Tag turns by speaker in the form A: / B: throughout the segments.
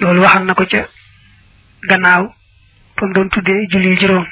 A: loolu waxal na ko ca gannaaw fa mu doon tuddee julli juróom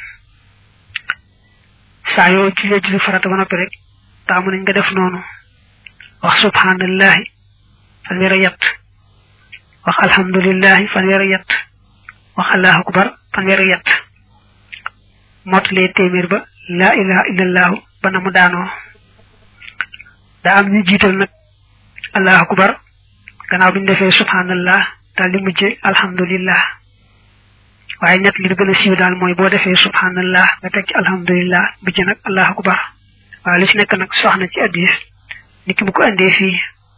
A: saa yoo jullee julli farata ba noppi rek taamu nañ nga def noonu wax subhanallahi fanweer ak yett wax alhamdulillahi fanweer ak yett wax allahu akbar fanweer ak yett mottalee téeméer ba laa ilaha illallahu ba na mu daanoo daa am ñu jiital nag allahu akbar gannaaw bi ñu defee subhanallah daal di mujje alhamdulillah waaye ñett li di gën a siiw daal mooy boo defee subhanallah nga teg ci alhamdulillah bi ci nag allahu akbar waaye lu ci nekk nag soxna ci addis ni ki bu ko andee fii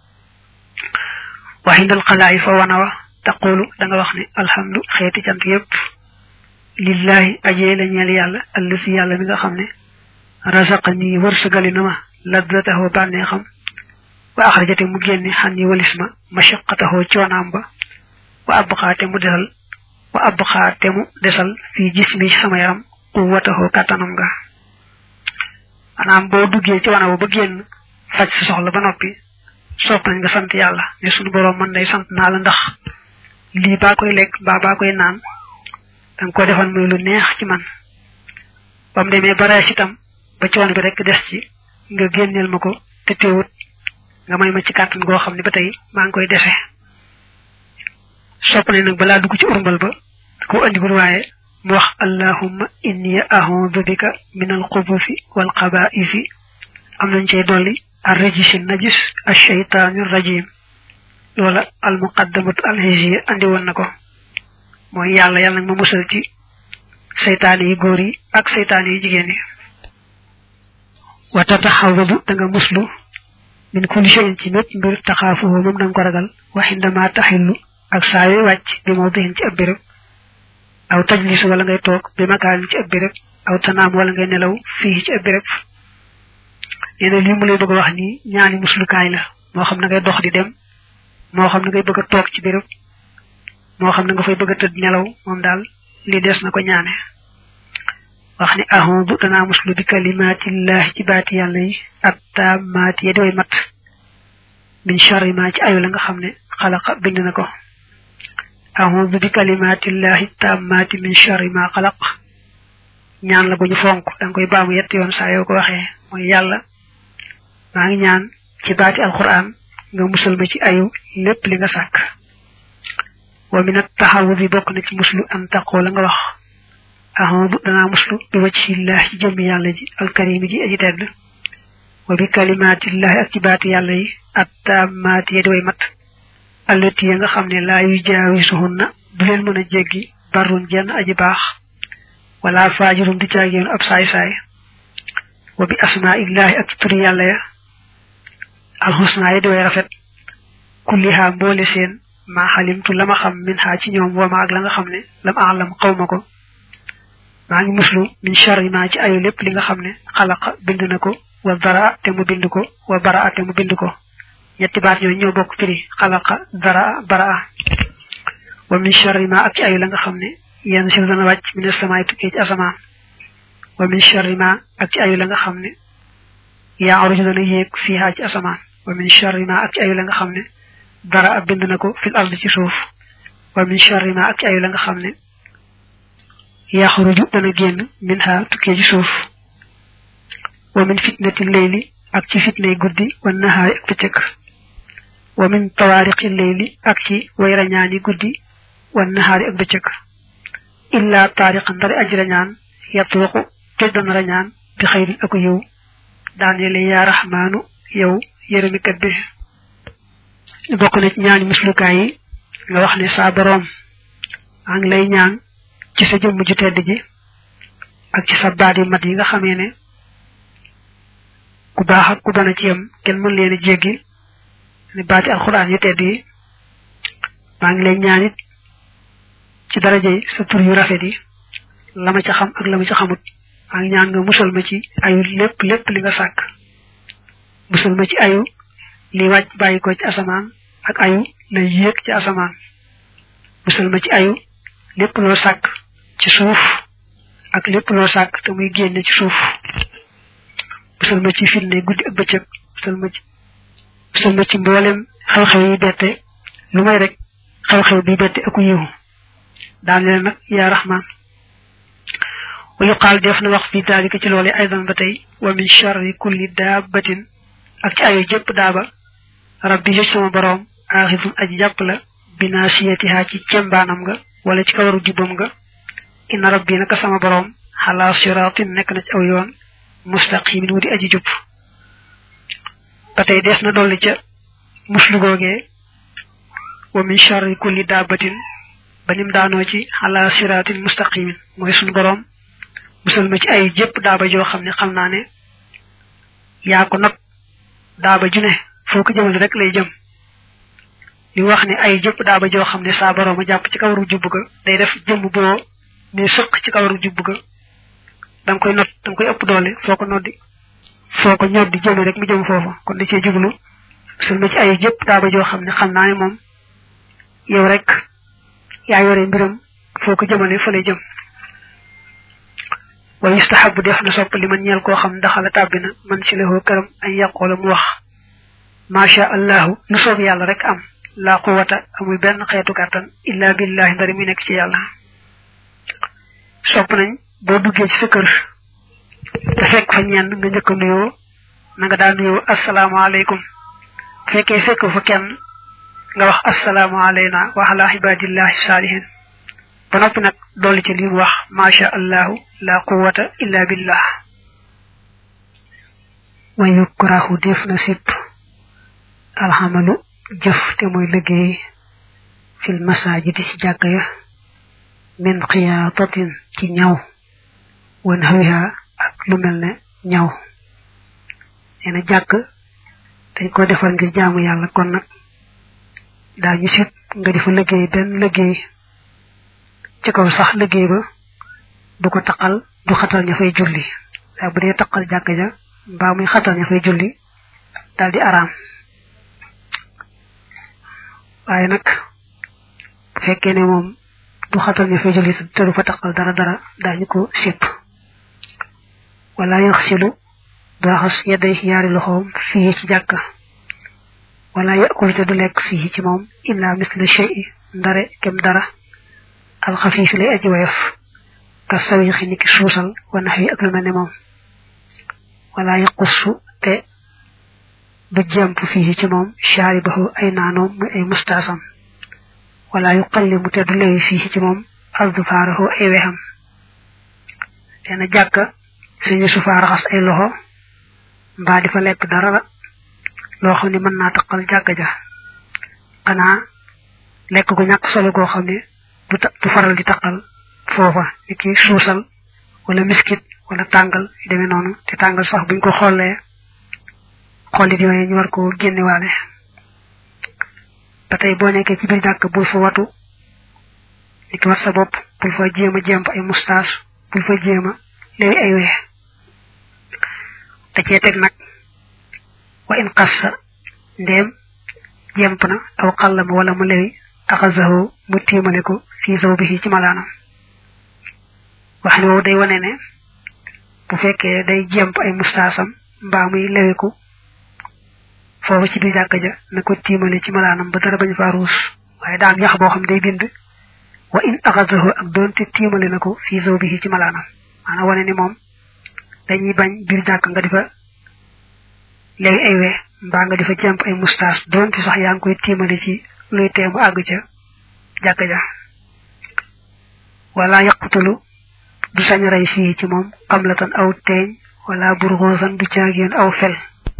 A: waxindal xalaayi fa wana wa taqulu da nga wax ne alhamdu xeeti cant yépp lillahi ajee la ñeel yàlla allasi yàlla mi nga xam ne rasaqa nii wërsëgali na ma laddataxoo bànnee xam wa axrajate mu génne xan yi walis ma mashaqataxoo coonaam ba wa abxaate mu desal wa abxaate mu desal fii gis mi ci sama yaram quwwataxoo kàttanam nga maanaam boo duggee ci wana ba génn faj sa soxla ba noppi sopp nañ nga sant yàlla ne suñu boroom man day sant naa la ndax lii baa koy lekk mbaa baa koy naan danga ko defal muy lu neex ci man ba mu demee ba rees itam ba coono bi rek des ci nga génneel ma ko te teewut nga may ma ci kàttan goo xam ne ba tey maa ngi koy dese sopp nañ nag balaa dugg ci urmbal ba ko andigul waaye mu wax allahumma inni a'udhu bika min al-khubuthi wal khaba'isi am nañ cey dolli ar-rajisi najis ash-shaytanir rajim loola al-muqaddamatu al-hijya andi woon na ko mooy yàlla yàlla nag ma musal ci seytaane yi góor yi ak seytaane yi jigéen yi wa tataxawadu da nga muslu min kulli shay'in ci mépp mbir taxaafuhu moom da nga ko ragal waxindama taxillu ak saa yooy wàcc bi mawdihin ci ab béréb aw tajlis wala ngay toog bi makaanin ci ab béréb aw tanaam wala ngay nelaw fii ci ab béréb nee na lii mu lay bëgg a wax nii ñaani muslukaay la moo xam ne ngay dox di dem moo xam ne ngay bëgg a toog ci béréb moo xam ne nga fay bëgg a tëdd nelaw moom daal li des na ko ñaane wax ni ahudu danaa muslu bi kalimaatillahi ci baati yàlla yi ak taamaati ya di way mat min charri ma ci ayu la nga xam ne xalaqa bind na ko ahudu bi kalimaatillahi taamaati min charri ma xalaq ñaan la bu ñu fonk danga koy baamu yett yoon saa yoo ko waxee mooy yàlla maa ngi ñaan ci baati alquran nga musal ma ci ayu lépp li nga sàkk wa min at-tahawudi bokk na ci muslu an taqoo la nga wax ahudu danaa muslu bi wajhillahi ci jëmmi yàlla ji alkarimi ji aji tedd wa bi kalimatillahi ak ci baati yàlla yi attaamaati ya di way mat allati ya nga xam ne laa yu jaawisuhunna du leen mën a jéggi barun jenn aji baax wala faajirum di caagéenu ab saay-saay wa bi asmaillahi ak ci turi yàlla ya alxusna ya di way rafet kulliha mboole seen maa xalimtu la ma xam min xaa ci ñoom wama ak la nga xam ne lam alam xaw ma ko maa ngi muslu min charri ma ci ayu lépp li nga xam ne xalaqa bind na ko wa dara te mu bind ko wa bara te mu bind ko ñetti baat ñoo ñoo bokk firi xalaqa dara bara wa min charri ma ak ci ayu la nga xam ne yenn si dana wàcc min asamaay tukkee ci asamaan wa min charri ma ak ci ayu la nga xam ne yaa aruju dana yéeg fiihaa ci asamaan wa min charri ma ak ci ayu la nga xam ne dara ab bind na ko fil ard ci suuf wa min charri ma ak ci ayu la nga xam ne yaxruju dana génn min ha tukkee ci suuf wa min fitnati leyli ak ci fitnay guddi wa nahaari ak bëccëg wa min tawaariqi leyli ak ci way rañaani guddi wa nahaari ak bëccëg illa taariqan ndari aji rañaan yatruqu te dana rañaan bi xayrin aku yow daanele yaa raxmaanu yow yërëmikat bi bokk na ci ñaani muslukaay yi nga wax ne saa boroom maa ngi lay ñaan ci sa jëmm ju tedd ji ak ci sa baat yu mat yi nga xamee ne ku baax ak ku bana ci yam kenn mën leen a jéggi ne baati alxuraan yu tedd yi maa ngi lay ñaan it ci darajey sa tur yu rafet yi la ma ca xam ak la ma ca xamut maa ngi ñaan nga musal ma ci ayu lépp lépp li nga sàkk musal ma ci ayu li wàcc bàyyi ko ci asamaan ak ayu la yéeg ci asamaan musal ma ci ayu lépp loo sàkk ci suuf ak lépp loo sàkk te muy génne ci suuf musal ma ci fitne guddi ak bëccëg musal ma ci musal ma ci mboolem xew-xew yi bette lu may rek xew-xew bi betti aku yiw daan leen nag yaa rahman wa yuqaal def na wax fi daalika ci loole aydan ba tey wa min charri kulli daabatin ak ci ayu jëpp daaba rabbi yëj sama boroom aaxifun aji jàpp la binaasiyatiha ci cembaanam nga wala ci kawaru jubbam nga inna rabbi naka sama boroom xalaa siraatin nekk na ci aw yoon mustaqimin wu di aji jub ba tey des na dolli ca muslu googee wa min charri kulli daabatin ba nim daanoo ci xalaa siraatin mustaqimin mooy sunu boroom musal ma ci ay jëpp daaba joo xam ne xam naa ne yaa ko not daaba ju ne foo ko jëmale rek lay jëm li wax ne ay jëpp daaba joo xam ne saa boroom a jàpp ci kawaru jubb ga day def jëmm boo ne sëq ci kawaru jubb ga da nga koy not da nga koy ëpp doole foo ko noddi foo ko ñoddi jëme rek mu jëm foofu kon da cee jublu musal ma ci ay jëpp daaba joo xam ne xam naa ne moom yow rek yaa yore mbiram foo ko jëmale fa lay jëm wa yustahabu def na sopp li man ñeel koo xam daxala tàbbina man si lahoo këram ay yàqoola mu wax macha allahu lu soob yàlla rek am laa quwata amul benn xeetu kàttan illa billahi ndari mi nekk ci yàlla sopp nañ boo duggee ci sa kër te fekk fa ñenn nga njëkk a nuyoo na nga daa nuyoo asalaamaaleykum fekkee fekk fa kenn nga wax assalaamu alayna wa ala ibadillahi saalihin ba noppi nag dolli ci li mu wax macha allahu la quwata illa billah wa yukrahu def na sipp alxamalu jëf te mooy liggéey fil masajidi ci jàkk ya min xiyaatatin ci ñaw wan xawiha ak lu mel ne ñaw nee na jàkk dañ ko defal ngir jaamu yàlla kon nag daañu sit nga di fa liggéey benn liggéey ci kaw sax liggéey ba du ko taqal du xatal ña fay julli waaye bu dee taqal jàkk ja mbaa muy xatal ña fay julli daal di araam waaye nag bu fekkee ne moom du xatal ña fay julli te du fa taqal dara dara daañu ko sipp wala yaxsilu du raxas yedday yaari loxoom fii ci jàkka wala yakul te du lekk fii ci moom illa misla shay ndare kem dara alxafiif lay aji woyof ka sawixi niki suusal wa nax wi ak lu mel ne moom wala yaqussu te du jàmp fii ci moom shaaribahu ay naanoom muy ay mustaasam wala yuqallimu te du lewi fii ci moom aldufaarahu ay wexam te na jàkka suñu sufaa raxas ay loxo mbaa di fa lekk dara loo xam ne mën naa taqal jàkka ja xanaa lekk gu ñàkk solo goo xam ne du du faral di taqal foofa ni ki suusal wala miskit wala tàngal yu demee noonu te tàngal sax buñ ko xoolee xollit yooyu ñu war ko génnewaale ba tey boo nekkee ci biir jàkk bul fa watu ni ki wat sa bopp bul fa jéem a jemp ay mustaas bul fa jéem a léegi ay wee te cee teg nag wa in qassa ndéem jemp na aw xallama wala mu lewi axasahu mu tiimale ko fii saw bi ci malaanam wax ne wow day wane ne bu fekkee day jemp ay mustaasam mbaa muy lewiku foofu ci biir jàkka ja na ko tiimale ci malaanam ba dara bañ faa ruus waaye daam yax boo xam day bind wa in axasahu ak doonte tiimale na ko fii saw bi ci malaanam maanaam wane ni moom dañuy bañ biir jàkk nga difa léegi ay we mbaa nga difa jemp ay mustaas doonte sax yaa ngi koy tiimale ci luy teemu àgg ca jàkka ja wala yaqtulu du sañ rey fii ci moom xamlatan aw teeñ wala burxoosan du caageen aw fel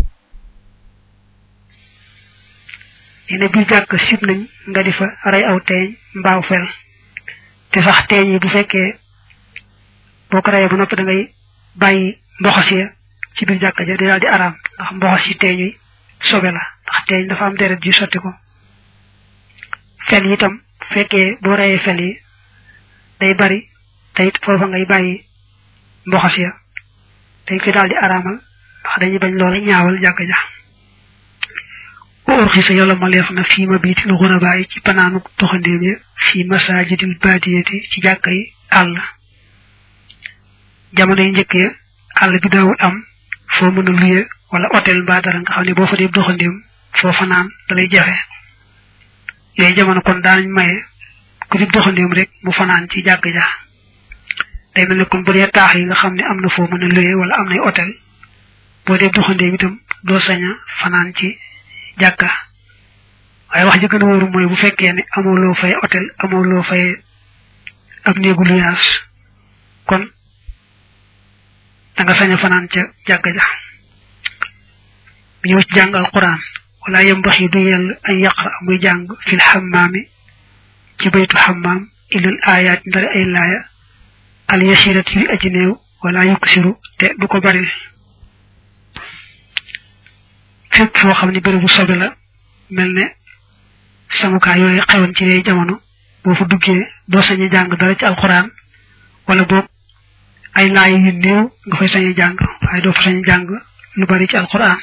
A: neena bi jàkk sib nañ nga di fa rey aw teeñ mbaaw fel te sax teeñ yi bu fekkee boo ko reyee ba noppi da ngay bàyyi mboxos ya ci biir jàkk ja di daal di araam ndax mboxos yi teeñ yi sobe la ndax teeñ dafa am deret ji sotti ko fel yi itam fekkee boo reyee fel yi day bari te it foofa ngay bàyyi mboxos ya dañ koy daal di araamal ndax dañuy bañ loola ñaawal jàkk ja wa urxisa yàlla ma leef na fii ma biitil xurabaa yi ci panaanu doxandéem ya fii masajidil baadiyati ci jàkk yi àll jamono yi njëkk ya àll bi daawul am foo mën a luye wala hôtel mbaa dara nga xam ne boo fa dee doxandéem foo fanaan da lay jafe yooyu jamono kon daanañ maye ku di doxandeem rek mu fanaan ci jàkk ja day mel ne kon bu dee taax yi nga xam ne am na foo mën a luye wala am nay hôtel boo dee doxandeem itam doo sañ a fanaan ci jàkka waaye wax ji gën a wóoru mooy bu fekkee ne amoo loo fay hôtel amoo loo fay ab néegu luyaas kon da nga sañ a fanaan ca jàkka ja ñëw ci jàng alquran wala yambaxi du yell ay yaqra muy jàng fil xammaami ci baytu xammaam ilal ayaat ndari ay laaya al yasirat yu aji néew wala yuksiru te du ko bari fépp foo xam ne bérébu sobe la mel ne samukaay yooyu xewoon ci lay jamono boo fa duggee doo sañ a jàng dara ci alquran wala boog ay laaya yu néew nga fay sañ a jàng waaye doo fa sañ a jàng lu bari ci alquran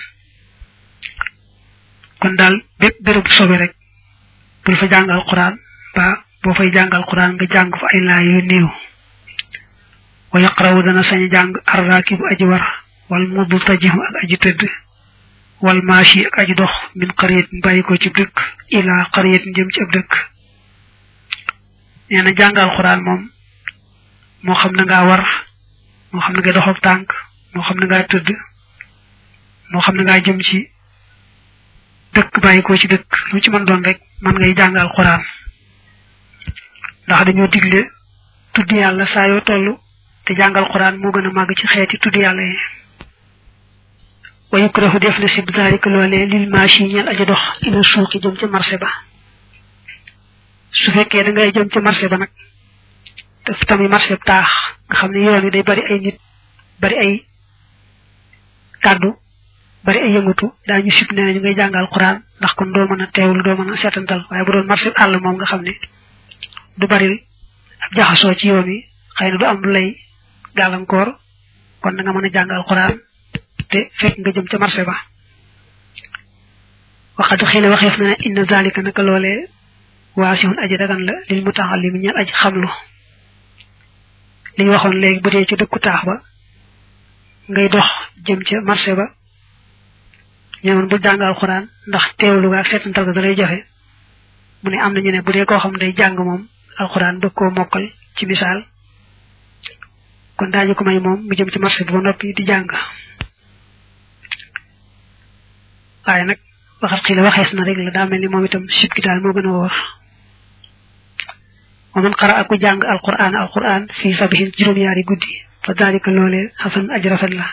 A: kon daal bépp bérébu sobe rek bul fa jàng alquran ba boo fay jàng alquran nga jàng fa ay laaya yu néew wa yaqrawu dana sañ a jàng arraakibu aji war wal mudtajihu ak aji tëdd wal maashi ak aji dox min qaryatin bàyyi ko ci dëkk ila qaryatin jëm ci ab dëkk nee na jàng alquran moom moo xam na ngaa war moo xam na nga dox ak tànk moo xam na ngaa tëdd moo xam na ngaa jëm ci dëkk bàyyi ko ci dëkk lu ci mën doon rek man ngay jàng alquran ndax dañoo digle tudd yàlla saa yoo toll te jàngal quran moo gën a màgg ci xeeti tudd yàlla yi wa yukrahu def na sib daalika loolee lil maashi ñeel aja dox ila suuqi jëm ca marché ba su fekkee da ngay jëm ca marché ba nag daf tamit marché taax nga xam ne yoon wi day bari ay nit bari ay kàddu bari ay yëngatu daañu sib nee nañu ngay jàngal quran ndax kon doo mën a teewlu doo mën a seetantal waaye bu doon marché àll moom nga xam ne du bari ab jaxasoo ci yoon wi xëy na du am lu lay gàllankoor kon da nga mën a jàngal quran te fekk nga jëm ca marché ba waxatu xëy na waxeef na ne inna zalika naka loolee waasihun aji dagan la lil mutaallim ñeel aji xamlu li ñu waxoon léegi bu dee ci dëkku taax ba ngay dox jëm ca marché ba ñëwoon bu jàngal quran ndax teewlu ga ak seetantal ga da lay jafe mu ne am na ñu ne bu dee koo xam day jàng moom alquran bëgg koo mokkal ci misaal kon daañu ko may moom mu jëm ci marché bi ba noppi di jàng waaye nag waxat xii la waxees na rek la daa mel ni moom itam sib gi daal moo gën a wóor wa man xara aku jàng alquran alquran fii sabihin juróom-yaari guddi fa daalika loolee xasan aj rafet la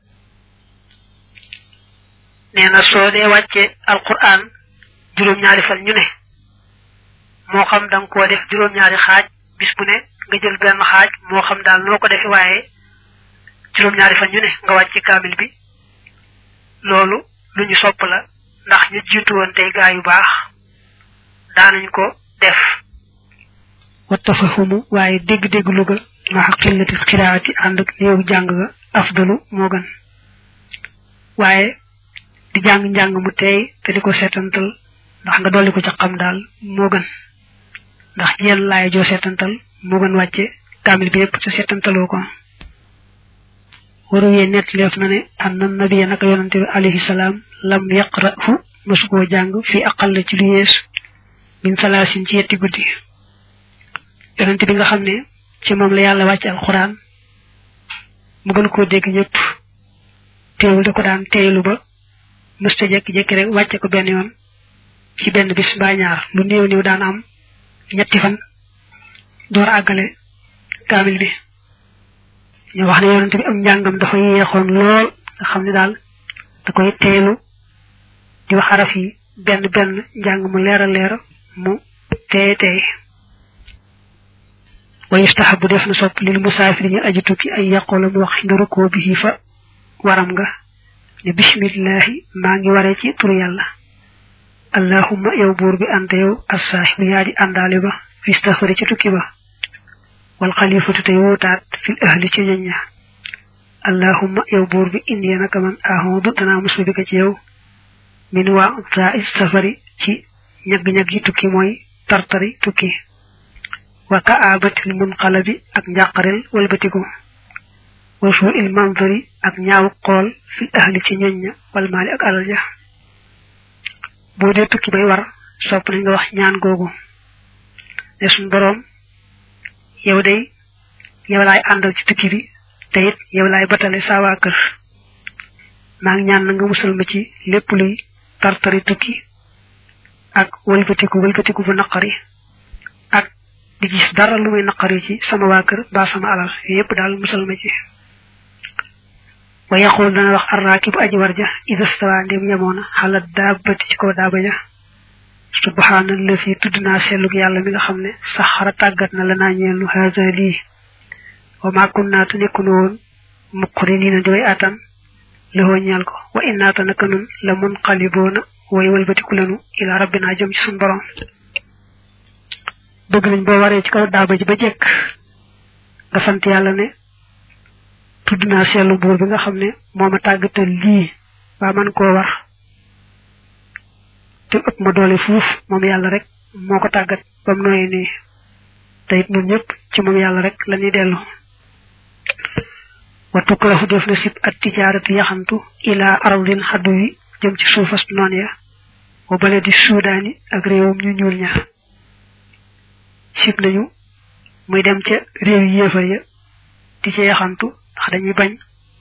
A: nee na soo dee wàcce alquran juróom-ñaari fan ñu ne moo xam da nga koo def juróom-ñaari xaaj bis bu ne nga jël benn xaaj moo xam daal noo ko defe waaye juróom-ñaari fan ñu ne nga wàcce kaamil bi loolu lu ñu sopp la ndax ñu jiitu woon tey gaa yu baax daanañ ko def wa tafahumu waaye dégg-dégg lu ga ma xaqillati xiraati ànd ak néew jàng ga afdalu moo gën waaye di jàng njàng mu teey te di ko seetantal ndax nga dolli ko ca xam daal moo gën ndax yenn laay joo seetantal moo gën wàcce kaamil bi yépp te seetantaloo ko waru yee nett leef na ne am na nabiya naka yonante bi alayhi salaam lam yaqrahu masu koo jàng fi aqal ci lu yees min salaasin ci yetti guddi yonante bi nga xam ne ci moom la yàlla wàcce alquran mu gën koo dégg ñëpp teewul da ko daan teeylu ba mësta jekki-jekki rek wàcce ko benn yoon ci benn bis mbaa ñaar lu néew néew daan am ñetti fan door àggale kaamil bi ñu wax ne yonente bi am njàngam dafa yeexoon lool nga xam ne daal da koy teelu di wax araf yi benn benn njàng mu leer a leer mu teey teey wa yustahabu def na sopp lil musaafiri ñu aji tukki ay yaqoola mu wax nga rukkoo bi fa waram nga ne bismillahi maa ngi waree ci turu yàlla allahumma yow buur bi ante yow assaahibu yaa di àndaale ba fi safari ci tukki ba wal xalifatu tey wóotaat fil ahli ci ñoñ ña allahumma yow buur bi indi naka man ahudu danaa muslu bi ko ci yow min waa saa safari ci ñagg-ñagg yi tukki mooy tartari tukki wa kaabatil munqalabi ak njàqarel walbatiku wa suu il manzari ak ñaaw xool fil ahli ci ñoñ ña wal maali ak alal ja boo dee tukki bay war sopp nañ nga wax ñaan googu ne suñ boroom yow day yow laay àndal ci tukki bi te it yow laay batale saa waa kër maa ngi ñaan na nga musal ma ci lépp luy tartari tukki ak wëlbatiku wëlbatiku bu naqari ak di gis dara lu muy naqari ci sama waa kër mbaa sama alal yépp daal musal ma ci wa yaqul dana wax arrakibu aji warja ida stawa ndem yemoona xalat daabati ci kaw daaba ja subhanallahi tudd naa sellug yàlla mi nga xam ne saxara tàggat na la naa ñeelu haza lii wa ma kunna tu nekkunu woon muqrinina di way atan lëxoo ñeel ko wa innaata naka nun la mun xaliboona way walbatiku lanu ila rabbina jëm ci suñ borom bëgg nañ boo waree ci kaw daaba ji ba jekk nga sant yàlla ne tudd naa seetlu buur bi nga xam ne moo ma tàggatal lii waa man koo war te ëpp ma doole fuuf moom yàlla rek moo ko tàggat ba mu nooyee nii te it ñun ñëpp ci moom yàlla rek la ñuy dellu wa tukrahu def na sib at tijaaratu yaxantu ila ardin xaddu wi jëm ci suufas noon ya wa bale di suudaani ak réewam ñu ñuul ña sib nañu muy dem ca réew yi yéefar ya di ca yaxantu ndax dañuy bañ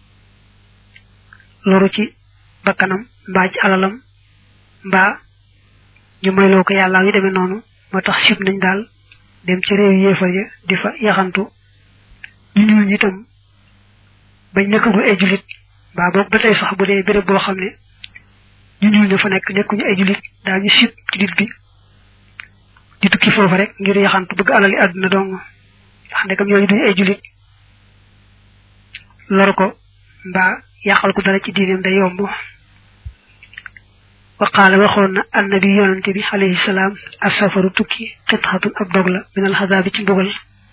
A: loru ci bakkanam mbaa ci alalam mbaa ñu moyloo ko yàlla yu demee noonu moo tax sib nañ daal dem ca réew yi yéefar ya di fa yaxantu ñu ñuul ñi itam bañ nekkagul ay julit mbaa boog ba tey sax bu dee béréb boo xam ne ñu ñuul ña fa nekk nekkuñu ay julit daañu sib julit bi di tukki foofu rek ngir yaxantu bëgg alali àdduna dong ndax ndekam ñooñu duñu ay julit lor ko mbaa yàqal ko dara ci diineem day yomb wa qaala waxoon na annabi yonante bi alayhi salaam asafaru tukki xitxatun ab dog la minal xasaabi ci mbugal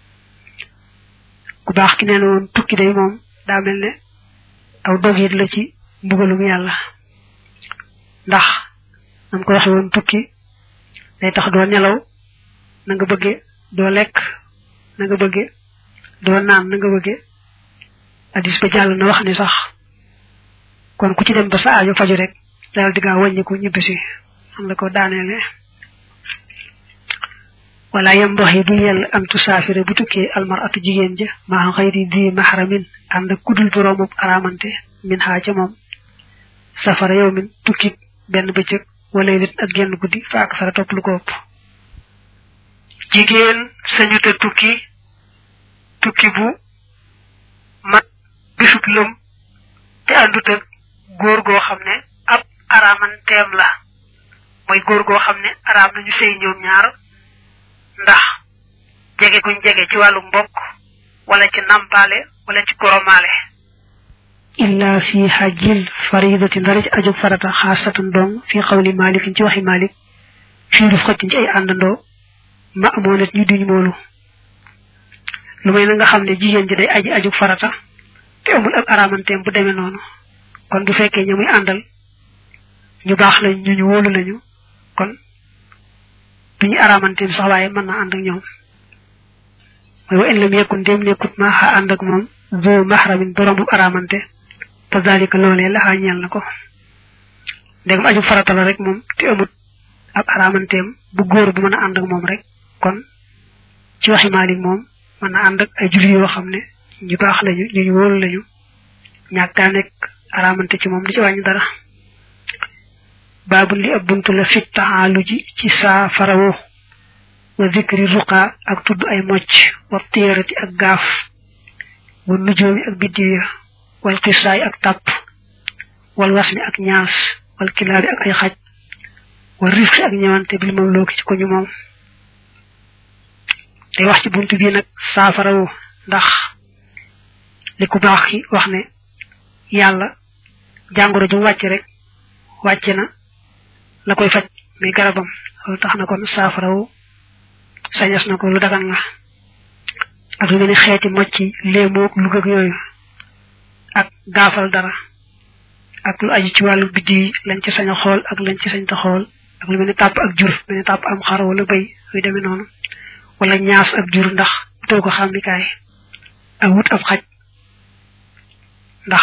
A: ku baax ki nee na woon tukki day moom daa mel ne aw dogit la ci mbugalum yàlla ndax nam ko waxe woon tukki day tax doo nelaw na nga bëgge doo lekk na nga bëgge doo naan na nga bëgge hadis ba jàll na wax ni sax kon ku ci dem ba sa aajo faju rek dal di gaa wàññiku ñibbisi xam la ko daaneele wala yambaxi du yell am tusaafire bu tukkee almaratu jigéen ja maa xayri di mahramin ànd ak kudul boroomub aramante min xaa ca moom safara yow min tukki benn bëccëg wala nit ak genn guddi fa ak sara topp lu ko ëpp jigéen sañu te tukki tukki bu mat bisub lëm te àndut ak góor goo xam ne ab aramanteem la mooy góor goo xam ne araam nañu sëy ñoom ñaar ndax jege guñ jege ci wàllu mbokk wala ci nampaale wala ci koromaale illa fi hajjil faridati ndara ci ajug farata xaasatan dong fi xawli malikin ci waxi malik fii duf xëccin ci ay àndandoo ma amoo nit ñu duñ moolu lu may na nga xam ne jigéen ji day aji ajug farata te amul ab aramanteem bu demee noonu kon bu fekkee ñu muy àndal ñu baax lañ ñu ñu wóolu lañu kon duñu aramanteem sax waaye mën na ànd ak ñoom mooy wa in lam yakun dem nekkut ma xa ànd ak moom zo mahramin borom bu aramante te dalika loolee la xaa ñeel na ko ndegam aju farata la rek moom te amut ab aramanteem bu góor bu mën a ànd ak moom rek kon ci waxi Maalik moom mën na ànd ak ay julli yoo xam ne ñu baax lañu ñu ñu wóolu lañu ñàkkaa nekk aramante ci moom di ci wàññi dara baabu li ab buntu la fit taxaalu ji ci saa farawo wa zikri ruqa ak tudd ay mocc wa téerati ak gaaf wa nujoomi ak biddiw ya wal xisaay ak tàpp wal wasmi ak ñaas wal kilaabi ak ay xaj wa rifqi ak ñëwante bil mam looki ci ko ñu moom day wax ci buntu bii nag saafarawu ndax li ku baax ki wax ne yàlla jàngoro ju wàcc rek wàcce na la koy faj muy garabam loolu tax na kon saafarawu sañas na ko lu dagan la ak lu mel ni xeeti mocci léemoog lu gëg yooyu ak gaafal dara ak lu aju ci wàllu biddi yi lañ ci sañ a xool ak lañ ci sañ ta xool ak lu mel ni tàpp ak jur mel ni tàpp am xar wala bëy yu demee noonu wala ñaas ak jur ndax utal ko xàmmikaay ak wut ab xaj ndax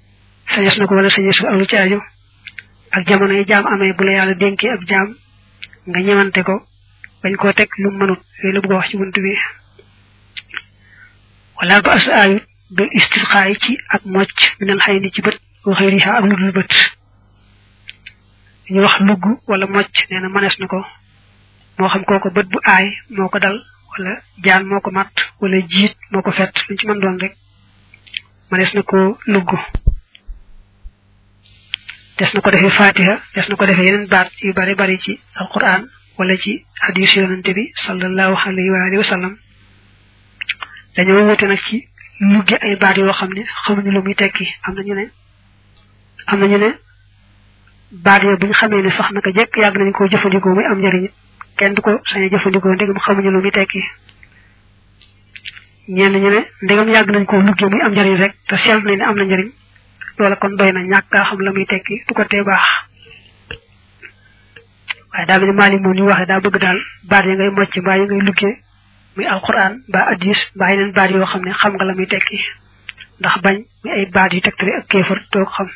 A: sañes na ko wala sañes ko ak lu ci aju ak jamono yi jaam amee bu la yàlla dénkee ab jaam nga ñewante ko bañ koo teg lu mënut yooyu la bëgg wax ci bunt bi wala ba as ayut bil istisqaay ci ak mocc minal xay ni ci bët waxee riha ak lu dul bët ñu wax lugg wala mocc nee na manees na ko moo xam kooko bët bu aay moo ko dal wala jaan moo ko matt wala jiit moo ko fett luñ ci mën doon rek manees na ko lugg des na ko defee fatiha des na ko defee yeneen baat yu bari bari ci alquran wala ci hadis yonante bi sallallahu alayhi wa alihi wa sallam dañoo wute nag ci lugge ay baat yoo xam ne xamuñu lu muy tekki am na ñu ne am na ñu ne baat yooyu bu ñu xamee ne sax naka jekk yàgg nañ koo jëfandikoo muy am njëriñ kenn du ko sañ a jëfandikoo ndegam xamuñu lu muy tekki ñenn ñu ne ndegam yàgg nañ koo lugge muy am njëriñ rek te seetlu nañ ne am na njëriñ loola kon doy na ñàkk kaa xam la muy tekki du ko tee baax waaye daa mel ni maali moom ñu waxee daa bëgg daal baat yi ngay mocc mbaa yi ngay luggee muy alquran mbaa addis mbaa yeneen baat yoo xam ne xam nga la muy tekki ndax bañ muy ay baat yu tegtale ak kéefar toog xam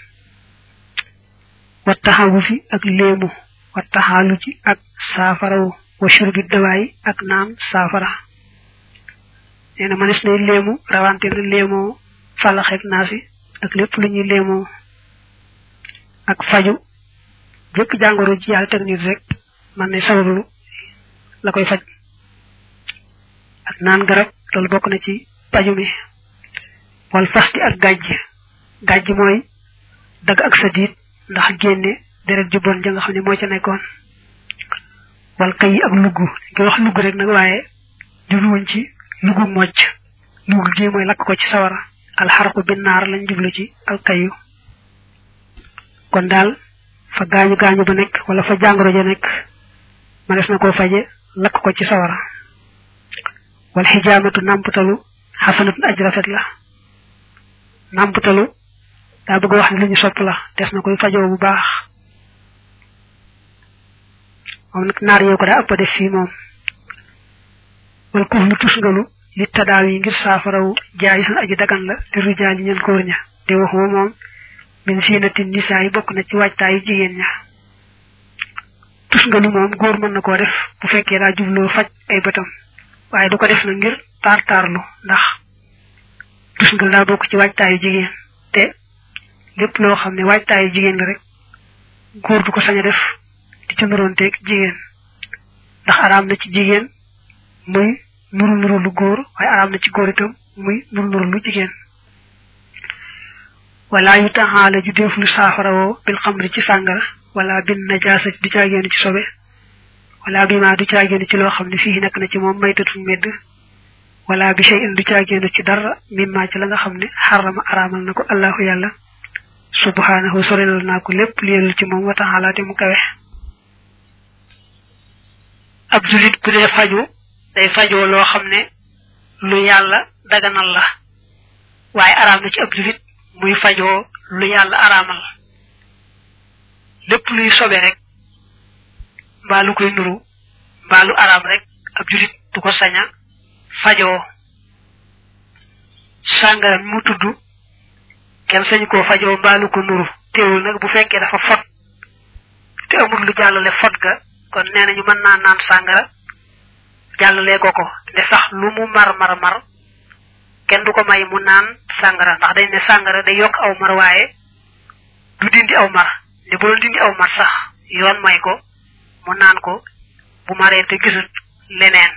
A: wa taxawu fi ak léemu wa taxaalu ci ak saafarawu wa shurbi dawaay ak naan saafara nee na manes nay léemu rawante na léemoo fàllaxeeg naasi ak lépp lu ñuy léemoo ak faju jëkk jàngoro ji yàlla teg nit rek man ne sabablu la koy faj ak naan garab loolu bokk na ci paju mi wal fasti ak gàjj gàjj mooy dagg ak sa diit ndax génne deret ju bon ja nga xam ne moo ca nekkoon wal kay ak lugg nga wax lugg rek nag waaye jubluwuñ ci luggu mocc lugg gi mooy lakk ko ci sawara alxarqu binnaar lañ jublu ci alkayu kon daal fa gaañu gaañu ba nekk wala fa jàngoro ja nekk manes na koo faje lakk ko ci sawara wal xijaamatu nàmputalu xasanatun aj rafet la nàmputalu daa bëgg wax ne lu ñu sopp la des na koy fajoo bu baax moom nag naar yow ko daa ëpp def fii moom wal kuuf lu tusngalu li tadaaw yi ngir saafarawu jaay sun aji dagan la di rujaal yi ñeen góor ña di wax wa moom min siinati nisaa yi bokk na ci waajtaayu jigéen ña tusngalu moom góor mën na koo def bu fekkee daa jubloo faj ay bëtam waaye du ko def na ngir taar taarlu ndax tusngal daa bokk ci waajtaayu jigéen te lépp loo xam ne waajtaayu jigéen la rek góor du ko sañ a def di ci nuroonteeg jigéen ndax araam na ci jigéen muy nuru nuru lu góor waaye araam na ci góor itam muy nuru nuru lu jigéen wala yu taxaala ju def lu saafarawoo bil xamri ci sàngara wala bin najaasa du caagéenu ci sobe wala bi ma du caagéenu ci loo xam ne fii nekk na ci moom maytatu medd wala bi shay'in du caagéenu ci dara mimma ci la nga xam ne xarama araamal na ko allahu yàlla subhanahu sorelal naa ko lépp liyelul ci moom wa taxaala te mu kawe ab julit bu dee faju day fajoo loo xam ne lu yàlla daganal la waaye araam na ci ab julit muy fajoo lu yàlla araamal lépp luy sobe rek mbaa lu koy nuru mbaa lu araam rek ab julit du ko saña fajoo sàngara mu tudd kenn sañ koo fajoo mbaa lu ko nuru teewul nag bu fekkee dafa fot te amul lu jàllale fot ga kon nee nañu mën naa naan sàngara jàllale ko ko ne sax lu mu mar mar mar kenn du ko may mu naan sàngara ndax dañ ne sàngara day yokk aw mar waaye du dindi aw mar ne bu doon dindi aw mar sax yoon may ko mu naan ko bu maree te gisut leneen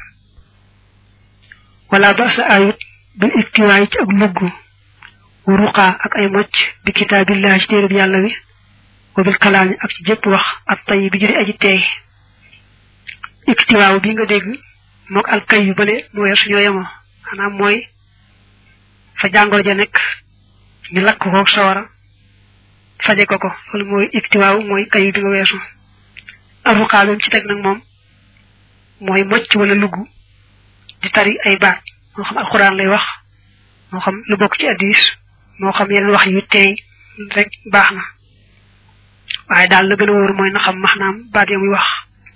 A: wala ba sa ayut bil iktiwaay ci ak lugg wa ruqaa ak ay mocc bi kitaabillahi ci téereb yàlla wi wa bil kalaami ak ci jëpp wax ak tay bi jëri aji teey iktiwaaw bi nga dégg mook al kay yu bale mu weesu ñoo yemoo maanaam mooy fa jàngoro ja nekk ñu lakk ko sawara faje ko ko loolu mooy iktiwaaw mooy kayu bi nga weesu aruqaa bi ci teg nag moom mooy mocc wala lugg di tari ay baat moo xam alxuraan lay wax moo xam lu bokk ci addis moo xam yeneen wax yu teey rek baax na waaye daal la gën a wóor mooy na xam maxnaam baat ya muy wax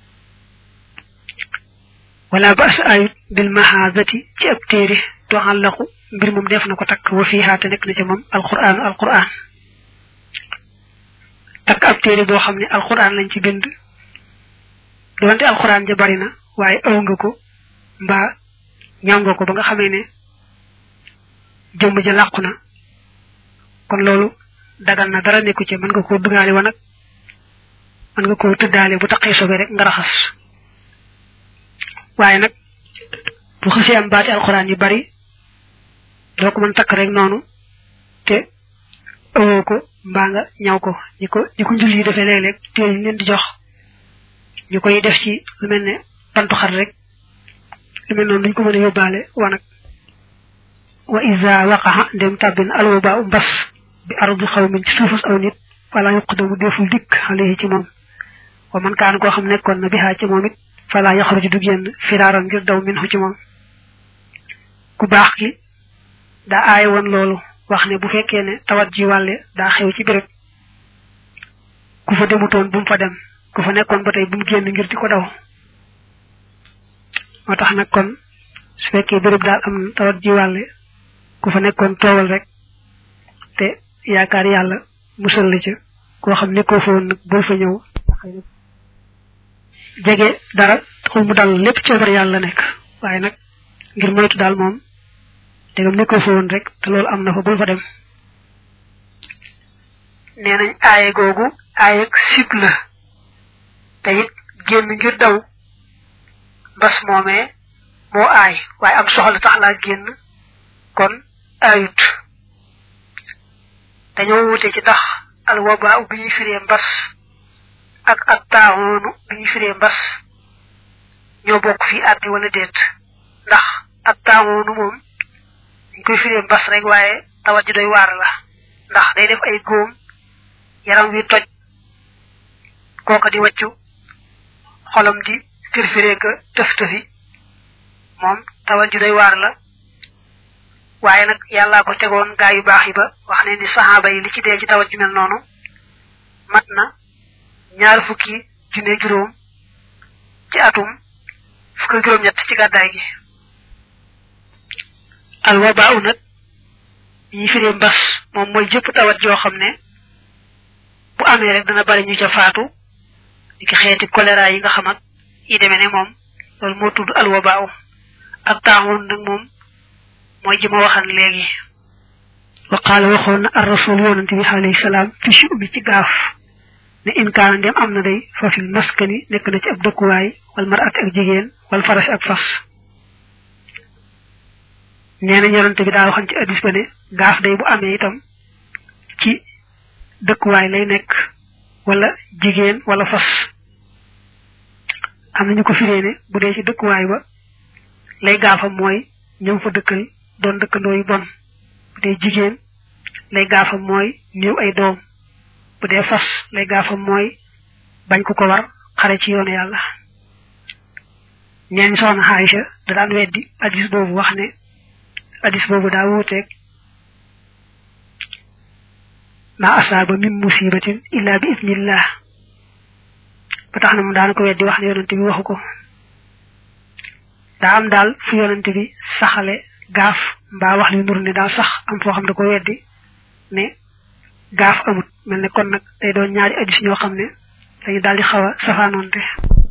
A: wala ba sa ayut bil mahazati ci ab téere toxallaqu mbir moom def na ko takk wa fiihaa te nekk na ci moom alquran alquran takk ab téere boo xam ne alquran lañ ci bind doonte alquran ja bari na waaye aw nga ko mbaa ñaw nga ko ba nga xamee ne jëmm ja làqu na kon loolu dagal na dara nekku ci mën nga koo dugaale wa nag mën nga koo tëddaale bu taqee sobe rek nga raxas waaye nag bu xasee am baati alquran yu bari doo ko mën takk rek noonu te ëwoo ko mbaa nga ñaw ko ñi ko ñi ko njul yi defee léeg-léeg téere yi leen di jox ñu koy def ci lu mel ne bantu xar rek lu mel noonu duñ ko mën a yóbbaale wanag wa isa waqaxa ndem tàbbin alwaba u mbas bi ardu xawmin ci suufus aw nit fala yuqdamu deful dikk alayhi ci moom wa man kaan koo xam nekkoon na bihaa ci moom it fala yaxruju du génn firaaran ngir daw min ci moom ku baax ki daa aaye woon loolu wax ne bu fekkee ne tawat ji wàlle daa xew ci béréb ku fa demutoon bu mu fa dem ku fa nekkoon ba tey bu mu génn ngir di ko daw moo tax nag kon su fekkee béréb daal am na tawat ji wàlle ku fa nekkoon toogal rek te yaakaar yàlla musal la ca koo xam ne koo fa woon nag boo fa ñëw jege dara taxul mu dal lépp coobar yàlla nekk waaye nag ngir moytu daal moom dégam ne ko fa woon rek te loolu am na fa bul fa dem nee nañ aaye googu aayeg sib la te it génn ngir daw mbas moomee moo aay waaye am soxla tax laa génn kon aayut dañoo wute ci tax al wabaa bi ñuy firee mbas ak ak taawoonu bi ñuy firee mbas ñoo bokk fii àddi wala déet ndax ak taawoonu moom ñu koy firee mbas rek waaye tawat ji doy waar la ndax day def ay góom yaram wi toj kooka di waccu xolam di firfiree ka tëf tëfi moom tawat ji doy waar la waaye nag yàllaa ko tegoon gaa yu baax yi ba wax ne ni saxaaba yi li ci dee ci tawat ju mel noonu mat na ñaar fukki junne juróom ci atum fukki juróom ñett ci gàddaay gi al wabaaw nag ñi firee mbas moom mooy jëpp tawat joo xam ne bu amee rek dana bari ñu ca faatu ni ki xeeti choléra yi nga xam ak yi demee ne moom loolu moo tudd al wabaaw ak taaxoon nag moom mooy ji ma waxan léegi wa qaala waxoon na ar rasul yonante bi alayhi salaam fi si ubbi ci gaaf ne in kaana ndem am na day fa fil maskani nekk na ci ab dëkkuwaay wal marat ak jigéen wal faras ak fas nee na yonante bi daa waxan ci addis ba ne gaaf day bu amee itam ci dëkkuwaay lay nekk wala jigéen wala fas am nañu ko firee ne bu dee ci dëkkuwaay ba lay gaafam mooy ñëw fa dëkkal doon dëkkandoo yu bon bu dee jigéen lay gaafam mooy néew ay doom bu dee fas lay gaafam mooy bañ ku ko war xare ci yoonu yàlla ñeen soxna Aïcha da daan weddi addis boobu wax ne addis boobu daa wuuteeg ma asaaba min musibatin illa bi idnillah ba tax na mu daana ko weddi wax ne yonante bi waxu ko daa am daal fu yonante bi saxale gaaf mbaa wax li nur ne daal sax am foo xam ne ko weddi ne gaaf amut mel ne kon nag day doon ñaari addis ñoo xam ne dañu daal di xaw a safaanoonte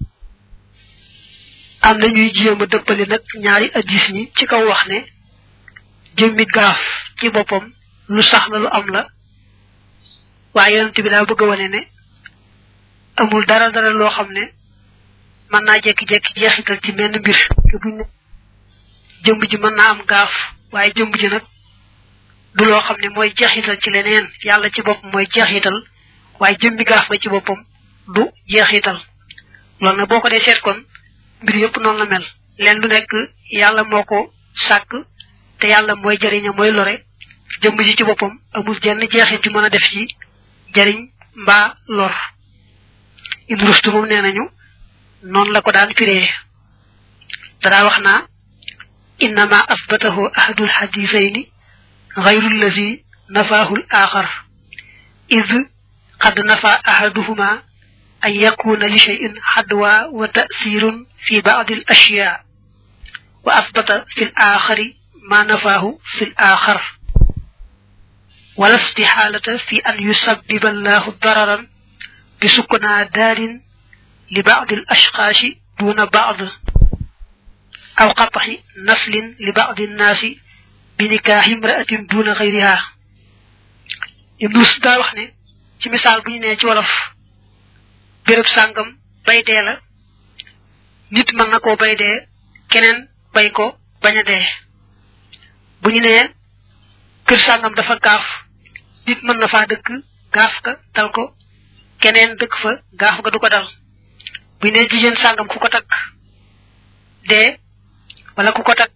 A: am na ñuy jéem a dëppale nag ñaari addis ñi ci kaw wax ne jëmmi gaaf ci boppam lu sax la lu am la waaye yonante bi daa bëgg a wane ne amul dara dara loo xam ne mën naa jekki-jekki jeexital ci menn mbir te buñ ne jëmb ji mën naa am gaaf waaye jëmb ji nag du loo xam ne mooy jeexital ci leneen yàlla ci boppam mooy jeexital waaye jëmmi gaaf nga ci boppam du jeexital loolu nag boo ko dee seet kon mbir yëpp noonu la mel leen lu nekk yàlla moo ko sàkk te yàlla mooy jëriña mooy lore jëmb ji ci boppam amul jenn jeexit ju mën a def ci jëriñ mbaa lor in rustu moom nee nañu noonu la ko daan firee dadaa wax naa innama asbatahu ahadul hadisayni غير الذي نفاه الآخر إذ قد نفى أحدهما أن يكون لشيء حدوى وتأثير في بعض الأشياء وأثبت في الآخر ما نفاه في الآخر ولا استحالة في أن يسبب الله ضررا بسكنى دار li ba'd al ashqashi duna ba'd aw qat'i naslin li ba'd an nasi bi nikahi imra'atin duna ghayriha ibnu da wax ne ci misal bu ñu ne ci wolof béréb sàngam bay dee la nit mën na koo bay dee keneen bay ko bañ a dee bu ñu nee kër sàngam dafa gaaf nit mën na faa dëkk gaaf ka dal ko keneen dëkk fa gaaf ga du ko dal bu ñu nee jigéen sàngam ku ko takk dee wala ku ko takk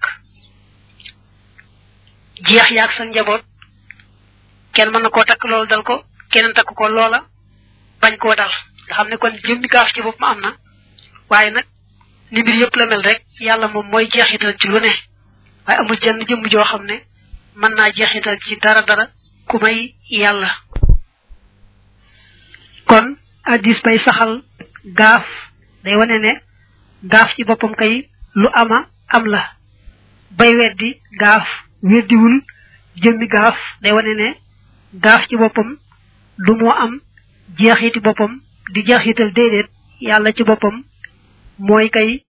A: jeex yaag sa njaboot kenn mën na koo takk loolu dal ko keneen takk ko loola bañ koo dal nga xam ne kon jëmmi gaaf ci boppam am na waaye nag ni mbir yëpp la mel rek yàlla moom mooy jeexital ci lu ne waaye amul jenn jëmm joo xam ne mën naa jeexital ci dara dara ku may yàlla kon addis bay saxal gaaf day wane ne gaaf ci boppam kay lu ama am la bay weddi gaaf weddiwul jëmmi gaaf day wane ne gaaf ci boppam lu moo am jeexiti boppam di jeexital déedéet yàlla ci boppam mooy kay